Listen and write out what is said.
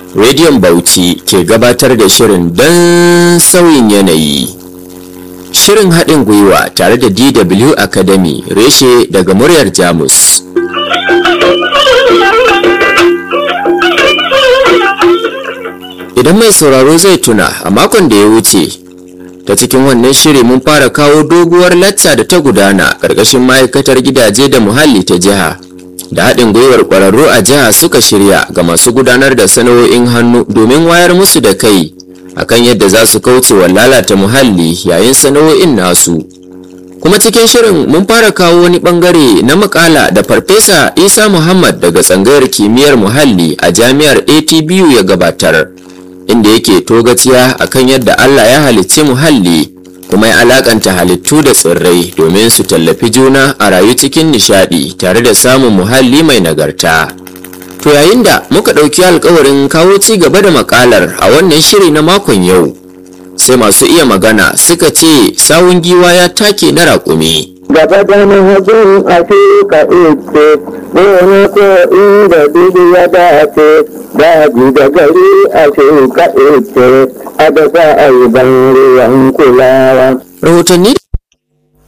rediyon bauchi ke gabatar da shirin don sauyin yanayi shirin haɗin gwiwa tare da dw academy reshe daga muryar jamus idan mai sauraro zai tuna a makon da ya wuce ta cikin wannan shiri mun fara kawo doguwar lacca da ta gudana ƙarƙashin ma'aikatar gidaje da muhalli ta jiha da haɗin gwiwar ƙwararru a jiha suka shirya ga masu gudanar da sana'o'in hannu domin wayar musu da kai akan yadda za su kauce wa lalata muhalli yayin sana'o'in nasu kuma cikin shirin mun fara kawo wani bangare na makala da farfesa isa muhammad daga tsangayar kimiyyar muhalli a jami'ar atbu ya gabatar inda yake togaciya akan yadda allah ya halicci muhalli kuma ya alakanta halittu da tsirrai domin su tallafi juna a rayu cikin nishadi tare da samun muhalli mai nagarta to yayin da muka ɗauki alkawarin kawo ci gaba da makalar a wannan shiri na makon yau sai masu iya magana suka ce sawun giwa ya take na raƙumi gaba da mahajin afirka ite wani ko inda dubu ya dace daji da gari afirka ite a da za a yi ban ruwan kulawa rahotanni